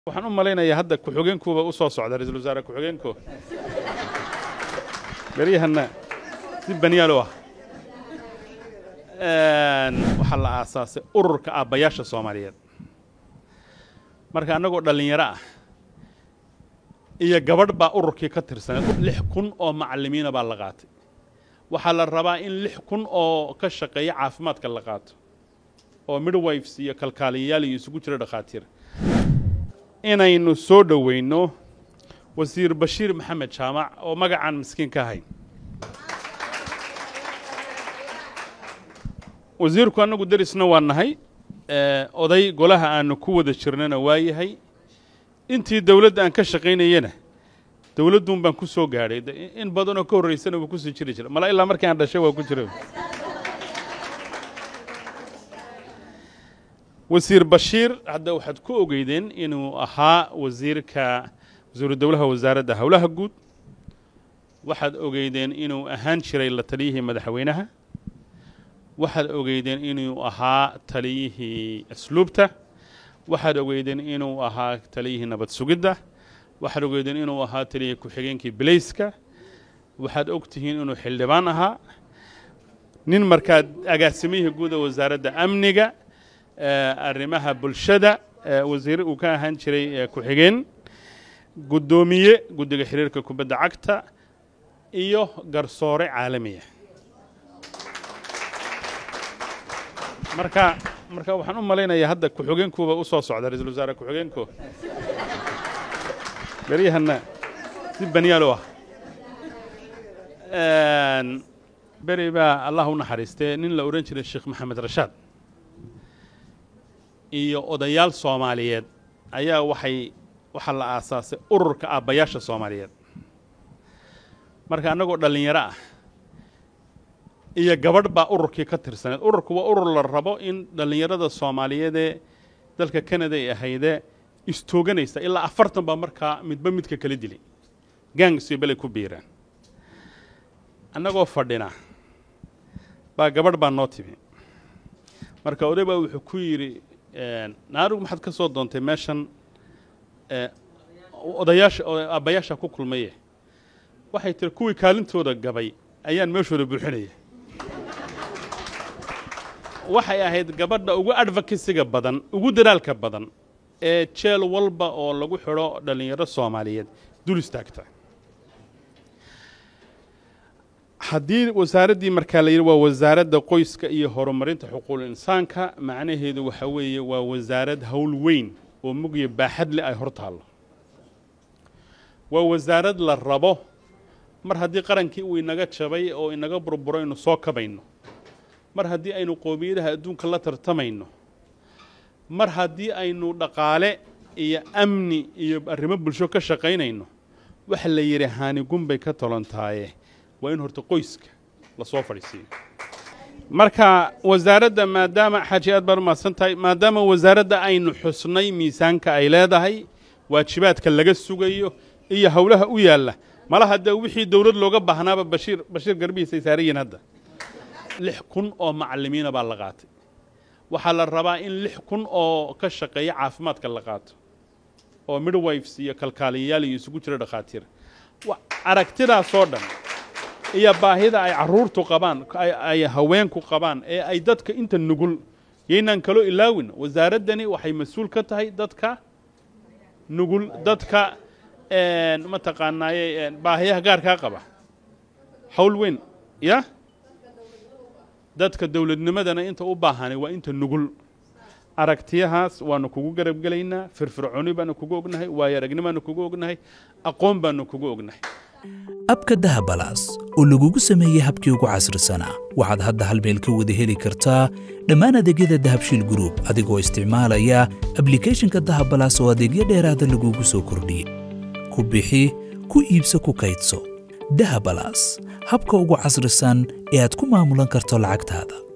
waxaan u malaynayaa hadda ku-xigeenkuuba u soo socda ra-iisul wasaare ku-xigeenku beryahanna si banyaalo ah waxaa la aasaasay ururka aabbayaasha soomaaliyeed marka annagoo dhallinyaro ah iyo gabadh baa ururkii ka tirsaneed lix kun oo macallimiina baa la qaatay waxaa la rabaa in lix kun oo ka shaqeeya caafimaadka la qaato oo midwives iyo kalkaaliyayaal iyo isugu jira dhakhaatiir inaynu soo dhoweyno wasiir bashiir maxamed jaamac oo magacaan miskiin ka ahayn wasiirku annagu derisna waa nahay oday golaha aanu ku wada jirnana waa yahay intii dowladda aan ka shaqaynayena dowladduun baan ku soo gaadhay in badanoo ka horraysana wuu kusii jiri jira mala ilaa markii aan dhashay waa ku jira wasiir bashiir hadda waxaad ku ogeydeen inuu ahaa wasiirka wasiiru dowlaha wasaaradda howlaha guud waxaad ogeydeen inuu ahaan jiray la taliyihii madaxweynaha waxaad ogeydeen inuu ahaa taliyihii asluubta waxaad ogeydeen inuu ahaa taliyihii nabad sugidda waxaad ogeydeen inuu ahaa taliyihii ku-xigeenkii bilayska waxaad og tihiin inuu xildhibaan ahaa nin markaa agaasimihii guud ee wasaaradda amniga arrimaha bulshada wasiir uu ka ahaan jiray ku-xigeen guddoomiye guddiga xiriirka kubadda cagta iyo garsoore caalamiya marka marka waxaan u malaynayaa hadda ku-xigeenkuuba u soo socda ra-iisul wasaare ku-xigeenku beryahanna si banyaalo ah beri baa allah u naxariistee nin la odhan jiray sheekh maxamed rashaad iyo odayaal soomaaliyeed ayaa waxay waxaa la aasaasay ururka aabbayaasha soomaaliyeed marka annagoo dhallinyaro ah iyo gabadh baa ururkii ka tirsaneed ururku waa urur la rabo in dhallinyarada soomaaliyeedee dalka canada ay ahaydee istooganaysa ilaa afartan baa markaa midba midka kala dilay gaangsiyo belay ku biiraan annagoo fadhina baa gabadh baa noo timi marka oday baa wuxuu ku yidhi naarigu maxaad ka soo doontay meeshan odayaasha aabbayaasha ku kulmaye waxay tiri kuwii kaalintooda gabay ayaan meeshooda buuxinaya waxay ahayd gabadha ugu advocasiga badan ugu dadaalka badan ee jeel walba oo lagu xidho dhallinyaro soomaaliyeed dul istaagta haddii wasaaraddii markaa la yidhi waa wasaaradda qoyska iyo horumarinta xuquuqul insaanka macnaheedu waxa weeye waa wasaarad howl weyn oo mugya baaxad leh ay hor taallo waa wasaarad la rabo mar haddii qarankii uu inaga jabay oo inaga burburo aynu soo kabayno mar haddii aynu qoomiyadaha adduunka la tartamayno mar haddii aynu dhaqaale iyo amni iyo arrimo bulsho ka shaqaynayno waxa la yidhi haanigun bay ka tolontaaye waa in horta qoyska lasoo fadhiisiiyo marka wasaaradda maadaama xaaji aad baan u mahadsan tahay maadaama wasaaradda aynu xusnay miisaanka ay leedahay waajibaadka laga sugayo iyo howlaha u yaalla malaha dee wixii dowlad looga baahnaaba bashiir bashiir garbihiisay saarayiin hadda lix kun oo macallimiina baa la qaatay waxaa la rabaa in lix kun oo ka shaqeeya caafimaadka la qaato oo midwives iyo kalkaaliyayaal iyo isugu jira dhakhaatiir aragtidaasoo dhan iyo baahida ay carruurtu qabaan ay haweenku qabaan ee ay dadka inta nugul yaynaan kaloo ilaawin wasaaraddani waxay mas-uul ka tahay dadka nugul dadka mataqaanaaye baahiyaha gaarkaa qaba hawl weyn ya dadka dowladnimadana inta u baahanay waa inta nugul aragtiyahaas waanu kugu garabgelaynaa firfircooni baanu kugu ognahay waayo aragni baanu kugu ognahay aqoon baanu kugu ognahay abka dahabalaas oo lagugu sameeyey habkii ugu casrisanaa waxaad hadda hal meel ka wada heli kartaa dhammaan adeegyada dahabshiil gruub adigoo isticmaalaya ablikeeshinka dahabalaas oo adeegyo dheeraada lagugu soo kordhiyey ku bixi ku iibso ku kaydso dahabalaas habka ugu casrisan ee aad ku maamulan karto lacagtaada